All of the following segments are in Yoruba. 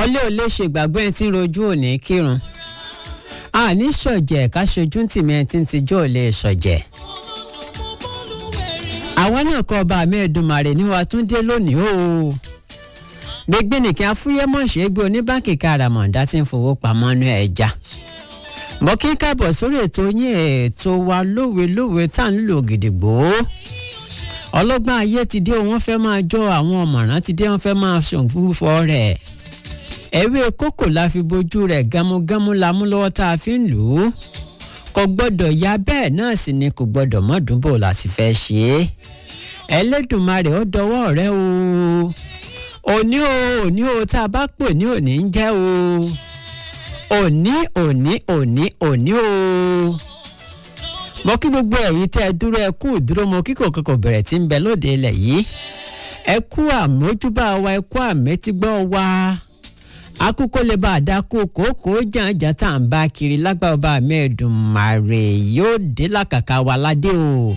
ọlẹ́ ò lè ṣe ìgbàgbọ́ ẹni tí ń rojú òní kírun àní ṣọ̀jẹ̀ ká ṣojú tìmí ẹni tí ń tijú ò lè ṣọ̀jẹ̀ àwa náà kọ́ ọba mi Èdùmàrè ní wa tún dé lónìí o gbégbé nìkan afúyẹ́mọ̀ṣẹ́ gbé oníbànkì káràmọ̀dá tí ń fowó pamọ́ nú ẹja mo kí káàbọ̀ sórí ètò yín ètò wa lówe-lówe tá à ń lò gidigbo ọlọ́gbọ́n ayé ti dé wọ́n fẹ́ máa jọ àwọn ọ̀mọ̀ràn ti dé wọ́n fẹ́ máa ṣòfúfọ́ rẹ̀ ewé kókò la fi bojú rẹ̀ gámúgámú la mú lọ́wọ́ tá a fi ń lò ó kò gbọ́dọ̀ ya bẹ́ẹ̀ náà sì ni kò gbọ́dọ̀ mọ́dúnbò láti fẹ́ ṣe é Ẹlẹ́dùmarè ó dọwọ́ rẹ o òní o òní o tá a bá pè ní òní ń jẹ́ o òní òní òní òní o mo kí gbogbo ẹ̀yin tẹ́ ẹ dúró ẹ kú dúró mo kí kò kò bẹ̀rẹ̀ tí ń bẹ lóde ilẹ̀ yìí ẹ kú àmójúbà wa ẹ kú àmẹ́tígbọ́ wa akúkó lè bá a dá kó kókó jàǹjà tá à ń bá kiri lágbára ọba mẹ́ẹ̀dùnmáre yóò dé làkàkà wa ládé o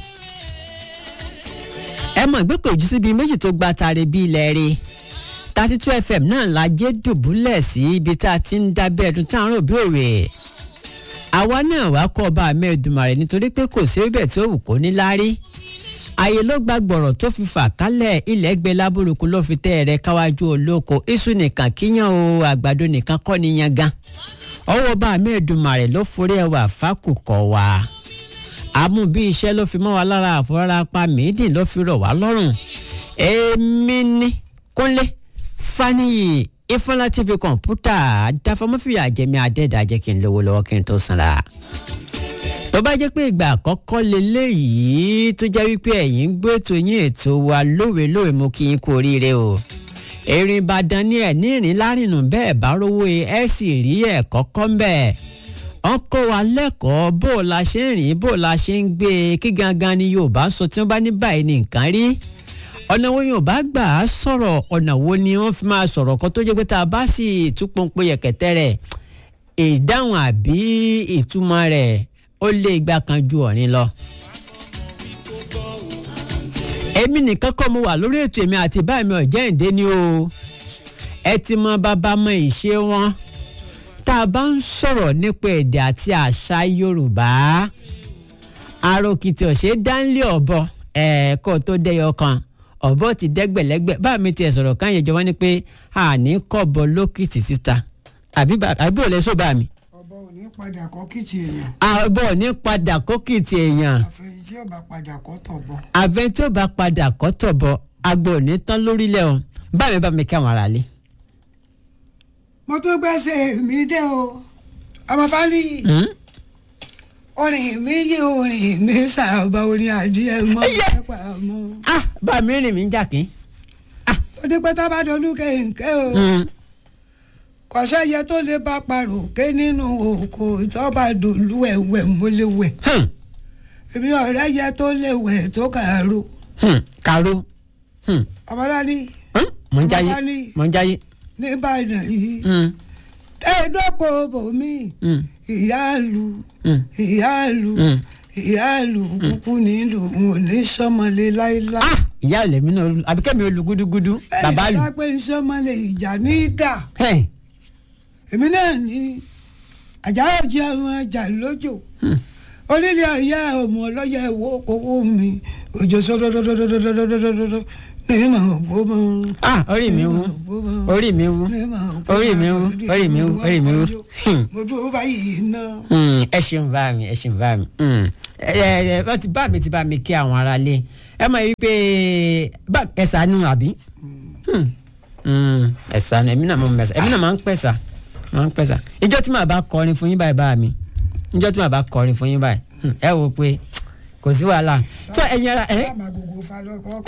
ẹ mọ̀ gbé kò jù síbi méjì tó gba tare bí ilẹ̀ rí thirty two fm náà la jẹ́ dùbúlẹ̀ sí ibi tá a ti ń dábẹ́ ẹ̀dùn tá à ń rò bí òwe àwa náà wá kọ́ ọba mẹ́ẹ̀dùnmáre nítorí pé kò sí ibẹ̀ tí ó wù kó ní lárí ààyè ló gba gbọ̀rọ̀ tó fi fà kálẹ̀ ilẹ̀ gbẹ lábúrúkú ló fi tẹ́ ẹ̀rẹ́ káwájú olóko iṣu nìkan kíyàn o àgbàdo nìkan kọ́ ni yan gan ọwọ́ bá mẹ́ẹ̀dùnmáre ló forí ẹwà fákùkọ̀ wá àmú bí iṣẹ́ ló fi mọ́ wa lára àfọwọ́rápá mídìn ló fi rọ̀ wá lọ́rùn èmi ní kúnlé faniyi ifọlá tv kọ̀ǹpútà dáfọ́mọ́fìyà jẹ́mi adẹ́dàjẹ́ kí n lówó lọ́wọ́ kí n tó sanra tó bá jẹ́ pé ìgbà àkọ́kọ́ leléyìí tó jẹ́ wípé ẹ̀yin ń gbé ètò yín ètò wa lóòrèlóòrè mo kí yín kú oríire o erin ìbàdàn ni ẹ̀ ní ìrìn lárìnù bẹ́ẹ̀ bá rówó ẹ̀ sì rí ẹ̀ kọ́kọ́ ń bẹ̀ wọ́n kọ́ wa lẹ́kọ̀ọ́ bó o la ṣe ń rìn bó o la ṣe ń gbé e kí gangan ni yorùbá sọ tí wọ́n bá ní báyìí ní nǹkan rí ọ̀nà wo yorùbá gbà á sọ̀rọ̀ ọ̀nà wo ni wọ́n fi máa sọ̀rọ̀ kan tó jẹ́ pé tá a bá sì túpọ̀npọ̀ yẹ̀kẹ̀tẹ́ rẹ̀ ìdáhùn àbí ìtumọ̀ rẹ̀ ó lé igba kan ju ọ̀rin lọ. èmi nìkan kọ́ mo wà lórí ètò èmi àti báyìí mi ọ̀jẹ́ ìdé ni o ẹ ti mọ bàbá mọ ìṣe wọn tá a bá ń sọ̀rọ̀ nípa èdè àti àṣà yorùbá àròkìtì ọ̀sẹ̀ dánlé ọ̀bọ ẹ̀ẹ́kọ́ tó dẹ́yọ kan ọ̀bọ ti dẹ́gbẹ̀lẹ́gbẹ̀ bá mi tiẹ̀ sọ̀rọ̀ káyọ̀ jọ wọ́n ní pé àní kọ́bọ lókìtì títa àbí àbí òlẹ̀ sọ bá mi ọba ò ní padà kọ́ kìtì èèyàn. àbọ̀ ní padà kókìtì èèyàn àfẹ̀yìn tí ọba padà kọ́ tọ̀bọ̀. àfẹ tí ó bá padà kọ́ tọ̀bọ̀ agbo ní tán lórílẹ̀ o bá mi bá mi kí àwọn ará lé. mo tún gbẹ́sẹ̀ mi dé o ọmọ fáli orin mi yí orin mi sábà orin adìẹ mọ́ pápá mọ́. ah bá mi rìn mí jà kí. ó dé pé tábà dolú kéńké o kọ̀ṣẹ́ yẹ tó lè bá parò ké nínú òkò ìtọ́ba dòlú ẹ̀wẹ̀ mọ́lẹ́wẹ̀ èmi ọ̀rẹ́ yẹ tó lè wẹ̀ tó kàró. kàró. ọmọláni mọ̀ ń jáyé Ọmọláni. mọ̀ ń jáyé. nìbàdàn yìí tẹ́ẹ̀dọ́pọ̀ bòmí ìyáàlú ìyáàlú ìyáàlú kúkú nílùú òun ò ní sọmọlé láíláí. ah ìyá ìlẹ̀mí náà àbíkẹ́mi olùgúdúgúdú bàbá lù. ẹ̀yìn bá pé sọmọlé ìjà ní í dà Hey. èmi náà ní àjàrà jẹ́ àwọn ajá lójó onílé ayé ọmọ ọlọ́yẹ wo kówó mi òjò sọdọdọdọdọdọdọdọdọdọ ní mà gbó mọ. ah orí mi wú orí mi wú orí mi wú orí mi wú orí mi wú. Hmm. mo dúró báyìí náà. Hmm, ẹ ṣeun bá mi ẹ ṣeun bá mi Hmm. ẹ ẹ ẹ ti bá mi ti bá mi kí àwọn ará lé ẹ mọ̀ wípé bá ẹ ṣàánú àbí Hmm. Hmm, ẹ ṣàánú èmi náà mọ̀ mẹ́sà èmi náà máa ń pẹ̀sà máa ń pẹ̀sà ìjọ tí màá bá kọrin fún yín báyìí bá mi ìjọ tí màá bá kọrin fún yín báyìí hmm, ẹ wò pé kò sí wàhálà tó ẹ̀yin ara ẹ sáà máa gògó fa lọ́kọ́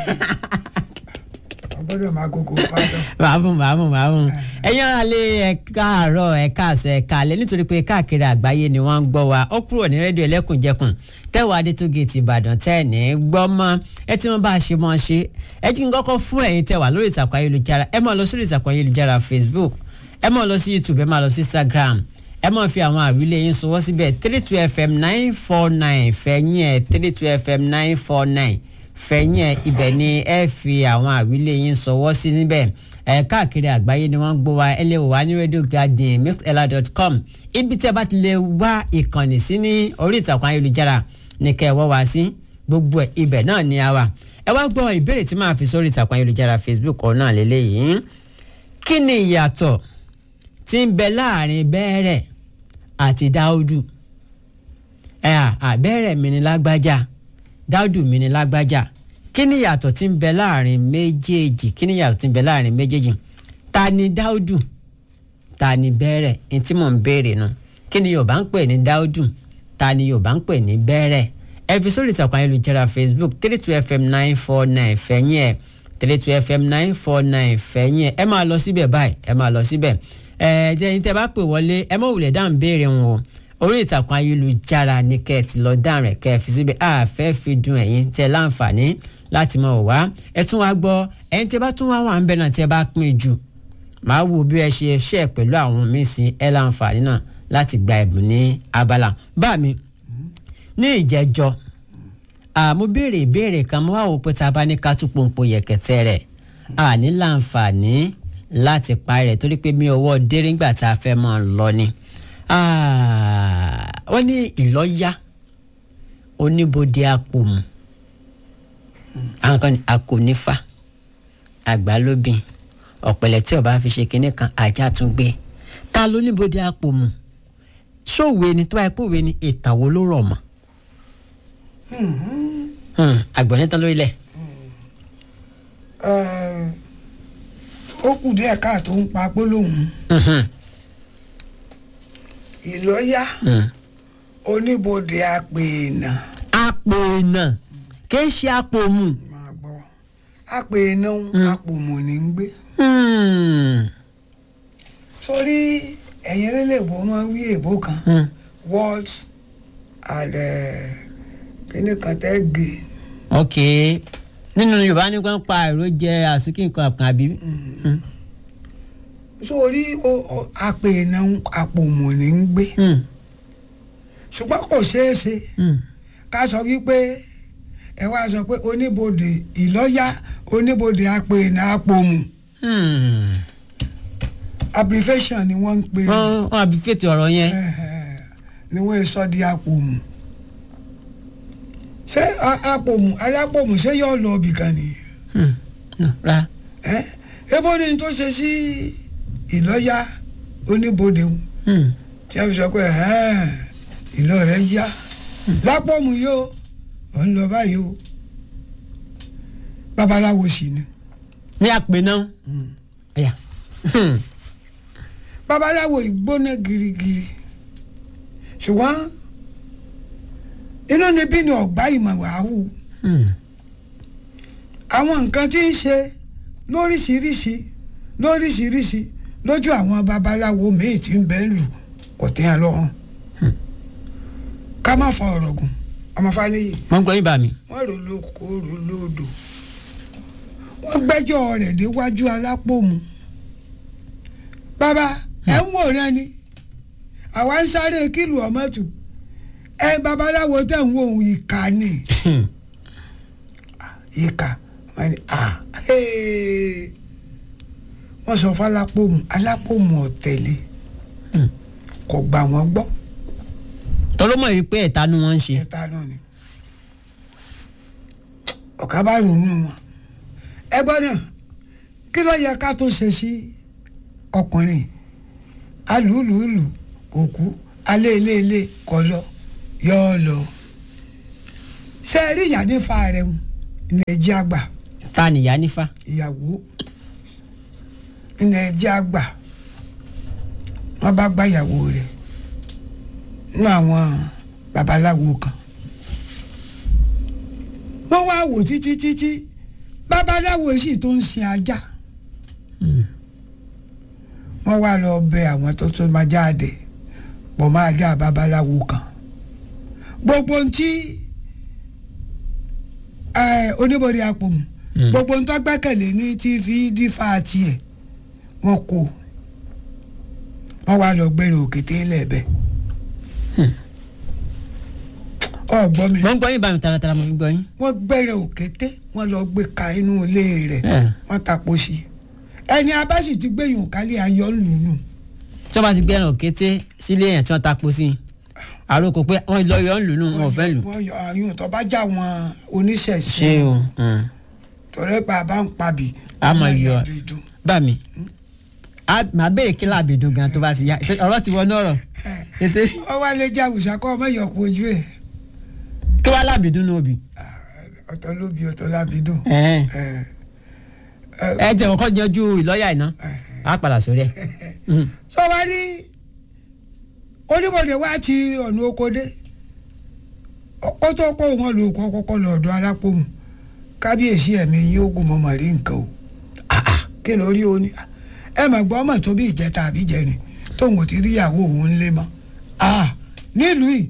ọgbọ́dọ̀ máa gògó fa lọ. màámu màámu màámu ẹ̀yin ara lé ẹ káàárọ̀ ẹ káàsẹ̀ ẹ káalẹ́ nítorí pé káàkiri àgbáyé ni wọ́n ń gbọ́ wa ó kúrò ní rédíò ẹlẹ́kùnjẹkùn tẹ́wọ̀ adétúgẹ̀tì ìbàdàn tẹ́ ẹ̀ ní gbọ́ mọ́ ẹ tí wọ́n bá ṣe mọ́ ṣe ẹ jí n kọ́kọ́ fún ẹ̀yin tẹ́ wà lórí ìtàkùn ayélujára ẹ máa lọ sórí ìtàkùn ayélujára facebook ẹ máa lọ sí youtube ẹ máa lọ sí instagram ẹ máa fi àwọn àwílé yín sọwọ́ síbẹ̀ three two fm nine four nine fẹ̀yìn ẹ̀ three two fm nine four nine fẹ̀yìn ẹ̀ ibẹ̀ ni ẹ fi àwọn àwílé yín sọwọ́ sí níbẹ̀ ẹ̀ káàkiri àgbáyé ni wọ́n ń gbọ́ wa ẹ lè wò wá ní radio garden mixlr.com ibi tí ẹ bá ti lè wá ìkànnì sí ní orí ìtàkùn ayélujára ní kẹ́ ẹ wọ́ wá sí gbogbo ẹ̀ ibẹ̀ náà ni a wà ẹ wá gbọ́ ìbéèrè tí màá fi sórí ìtàkùn ayélujára facebook ọ̀nà lélẹ́yìí kí ni ìyàtọ̀ tí ń bẹ láàrin bẹ́ẹ̀rẹ̀ àti dáúdù ẹ à bẹ́ẹ̀rẹ̀ mi ni lágbájá dáúdù mi ni lágbájá kí ni ìyàtọ̀ tí ń bẹ láàrin méjèèjì kí ni ìyàtọ̀ tí ń bẹ láàrin méjèèjì ta ni dáúdù ta ni bẹ́ẹ̀rẹ̀ ní tí mò ń béèrè nu kí ni yorùbá ń pè ní dáúdù ta ni yorùbá ń pè ní bẹ́ẹ̀rẹ̀ ẹ fi sórí ìtàkùn ayélujára facebook three two fm nine four nine fẹ̀yìn ẹ̀ three two fm nine four nine fẹ̀yìn ẹ̀ ẹ máa lọ síbẹ̀ báyìí ẹ máa lọ síbẹ̀ ẹ ẹ̀yin tẹ́ bá pè wọlé ẹ mọ̀ wulẹ̀ dáhùn béèrè wọn o orí ìtàkùn ayélujára ni kẹ́ ẹ ti lọ dáhùn rẹ̀ kẹ́ ẹ fi síbẹ̀ àfẹ́ fi dùn ẹ̀yin tẹ́ láǹfààní láti mọ̀ wá ẹ tún wá gbọ́ ẹ̀yin tẹ́ bá tún wá wà ń bẹ̀ náà tẹ́ bá pín jù màá wo bí ẹ ṣe ṣe pẹ̀lú àwọn míín sí ẹ láǹfààní náà láti gba ẹ̀bùn ní abala bá mi ní ìjẹ́jọ́ àmú béèrè ìbéèrè kan mo wá wò pé tá a bá ní ká tún pòǹpò yẹ̀kẹ̀tẹ̀ rẹ̀ a ní láǹfààní láti parí rẹ̀ torí pé mi ọwọ́ déré ńgbà tá a fẹ́ máa lọ ni wọ́n ní ìlọ́yà oníbodè apòmù àwọn kan ní akónífà àgbálóbìn ọ̀pẹ̀lẹ̀ tí ọba fi ṣe kinní kan ajá tún gbé ta ló níbodè apòmù ṣòwe ni tó bá yẹ kó we ni ìtàn wo ló rọ̀ mọ́ àgbọ̀n tán lórílẹ̀. ó kù díẹ̀ káàtó ń pa gbólóhùn ìlọ́yà oníbodè apèèna. apèèna kì í ṣe apòmù. máa gbọ́ apèèna apòmù ní ń gbé. sórí ẹ̀yin lélẹ́bù máa ń wí èbó kan words and kíní kan tẹ́ gé. ok nínú yorùbá ní kàn pa èrò jẹ àsìkò nǹkan kan àbí. sórí apèèna apòmù ní ń gbé ṣùgbọ́n kò ṣeé ṣe ká sọ wípé ẹ wá sọ pé oníbodè ìlọ́yà oníbodè apèèna apòmù abbreviation ni wọ́n ń pè. wọ́n wọ́n àbí fètò ọ̀rọ̀ yẹn. ni wọ́n sọ di apòmù ṣé apòmù alápòmù ṣé yóò lọ ibì kan ni. ra. ebo ni tó ṣe sí ìlọ́yà oníbodè ń tí a fi sọ pé ìlọ rẹ yá lápòmù yìí o ò ń lọ báyìí o babaláwo sì ni. ní àpè náà. ẹ̀yà babaláwo ìgbóná girigiri ṣùgbọ́n inú níbí ni ọ̀gbá ìmọ̀ wàhù àwọn nǹkan tí ń ṣe lóríṣiríṣi lóríṣiríṣi lójú àwọn babaláwo míì tí ń bẹ lù kò tẹ́ ẹ lọ́rùn ká má fa ọ̀rọ̀ gùn ọmọfáléyè. wọ́n gbọ́ yín bá mi. wọ́n rò lóko rò lódò wọ́n gbẹ́jọ́ rẹ̀ déwájú alápòmù bàbá ẹ ń wòran ni àwa ń sáré kílù ọmọtù ẹ babaláwo tẹ̀ ń wo òun ìka ni ìka wọ́n ní wọ́n sọ fún alápòmù alápòmù ọ̀tẹ̀lẹ̀ kò gbà wọ́n gbọ́. tọ́lọ́mọ̀ yìí pé ẹ̀ta ni wọ́n ń ṣe. ẹ̀ta náà ni ọ̀ká bá ronú wọn ẹ gbọ́ náà kí ló yẹ ká tó ṣe sí ọkùnrin alùlùlù kò kú aléléèlé kọ lọ yọ ọ lọ ṣé ẹ rí ìyá nífa rẹ ń nàìjíríà gbà ta nìyá nífa. ìyàwó nàìjíríà gbà wọn bá gbá ìyàwó rẹ nínú àwọn babaláwo kan wọ́n wá wò títí títí babaláwo sì tó ń sin ajá wọ́n wá lọ bẹ àwọn tó tó máa jáde pọ̀ máa já babaláwo kan gbogbo ntí oníbodè apòmù gbogbo ntọ́ gbẹ́kẹ̀lé ní tí fi dífà tiẹ̀ wọ́n kó wọ́n wá lọ gbẹ́rù òkété lẹ́ẹ̀bẹ̀ ọgbọ́n mi. mo ń gbọ́ yín bá mi taratara mo fi gbọ́ yín. wọ́n gbẹ́rẹ̀ òkété wọ́n lọ gbé ka inú ilé rẹ̀ wọ́n tapo sí i ẹni abá sì ti gbẹ̀yìn kálí ayọ̀ lùnú tí wọ́n bá ti gbẹ́ràn kété sílé yẹn tí wọ́n tapo sí i àròkò pé wọ́n lọ yọ ń lù nù wọn ò fẹ́ lù. wọ́n yọ àyùn tó bá já wọn oníṣẹ̀ṣe ṣé o mm. tọ̀rẹ́ pa bá ń pabì A máa wọ́n yọ. àbìdùn. bá mi a máa béèrè kí láàbì dùn gan tó bá ti yá ọ̀rọ̀ ti wọnú ọ̀rọ̀ ètè wọ́n wá lé já àwùsá kọ́ ọmọ ìyọ̀kú ojú ẹ̀ kí wàá láàbì dùn nù òbí. ọ̀tọ̀ lóbi ọ̀tọ̀ lábìdùn. ẹ ẹ ẹ jẹ́ kọ́kọ́ yanjú ìlọ́yà iná á padà sórí ẹ̀. Mm. sọ wá ní oníbòde wá ti ọ̀nà oko dé ó tó kó wọn lò kó kọ́kọ́ lọ ọ̀dọ̀ alápòmù kábíyèsí ẹ̀mí yín ogun mọ̀mọ́ rí nǹkan o Ah, ah, kí ló rí o ní ẹ mà gbọ́ ọmọ tó bí ìjẹta àbí jẹrin tóun ò ti rí ìyàwó òun lé mọ́ Ah, nílùú yìí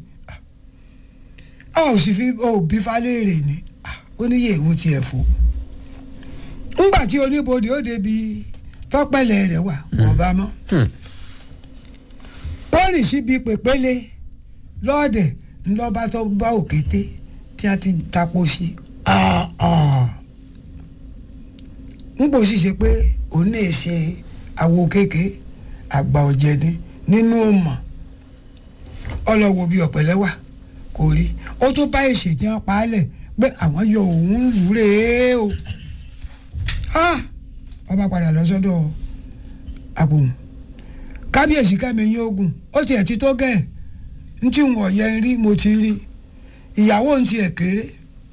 a ò sì fi òbí falẹ́rè ni Ah, ó ní yé ìwọ̀n tiẹ̀ fò ńgbà tí oníbodè ó débi tọ́pẹ́lẹ̀ rẹ̀ wà wọ́n bá mọ́ Hmm. pọ́ọ̀rì síbi pèpéle lọ́ọ̀dẹ̀ ńlọ́ba tó bá òkété tí a ti tapo sí n kò sì ṣe pé òun lè ṣe àwo kéèké àgbà ọ̀jẹ̀ ni nínú ọmọ ọlọ́wọ́ bíi ọ̀pẹ̀lẹ́ wà kò rí ó tún bá èsì tí wọ́n pa á lẹ̀ pé àwọn yọ òun lù ú rèé o Ah! ọba padà lọ sọ́dọ̀ àpòmù kábíyèsí kẹ́miyín ogun ó tiẹ̀ ti tó gẹ̀ ń tí wọ́n yẹ rí mo ti rí ìyàwó ń tiẹ̀ kéré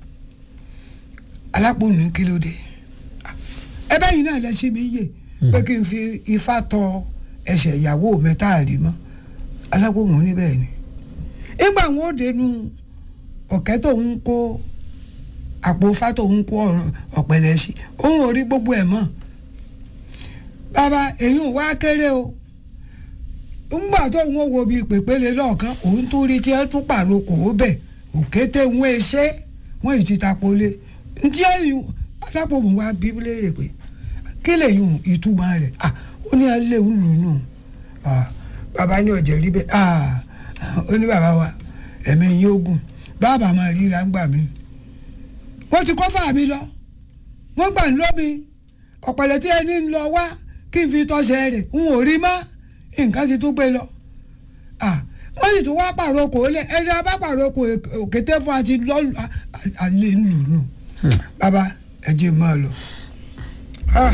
alápòmù ní kí ló dé ẹ bẹ́yìn náà lẹ sí mi yè pé kí n fi ifá tọ ẹsẹ̀ ìyàwó mẹ́ta rí mọ́ alápòmù ní bẹ́ẹ̀ ni nígbà wọn ò dénú ọ̀kẹ́ tó ń kó àpò ifá tó ń kó ọ̀ràn ọ̀pẹ̀lẹ̀ sí òun ò rí gbogbo ẹ̀ mọ́ bàbá èyí ò wá kéré o ńgbà tó ń wo bíi pèpéle lọ́ọ̀kan òun tún rí tí ẹ tún pàrokò ó bẹ̀ òkété ń wé ṣé wọ́n ì ti tapolé ntí ẹ̀yìn alápòmù wa bí léèrè pé kí lè yùn ìtumọ̀ rẹ̀ ah ó ní alẹ́ òun lù nù ah bàbá ní ọ̀jẹ̀ rí bẹ́ẹ̀ ah ó ní bàbá wa ẹ̀mí yín ogun bàbá máa ríra ń gbà mí wọ́n ti kọ́ fà mí lọ wọ́n gbà ń lómi ọ̀pẹ̀lẹ̀ tí ẹni ń lọ wá kí n fi tọ́sẹ̀ rẹ̀ n ò rí mọ́ nǹkan ti tún gbé lọ ah wọ́n sì tún wá pàrokò lẹ̀ ẹni a bá pàrokò òkété fún àti lọ́lù alẹ́ ń lù nù bàbá ẹ jẹ́ máa lọ ah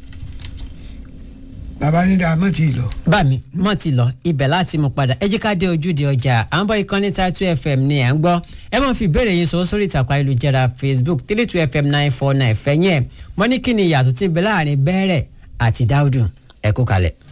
bàbá ní dáa mọ́ ti lọ. bá mi mọ̀ ti lọ ibẹ̀ láti mú padà ẹ jẹ́ ká dé ojúde ọjà à ń bọ́ ìkànnì tatu fm ni à ń gbọ́ ẹ máa fi ìbéèrè yín sọ sórí ìtàkùn ayélujára facebook three two fm nine four nine fẹ̀yìn ẹ̀ mọ́ ní kí ni ìyàtọ̀ tí ń bẹ láàrin bẹ́ẹ̀rẹ̀ àti dáúdù ẹ kú kalẹ̀.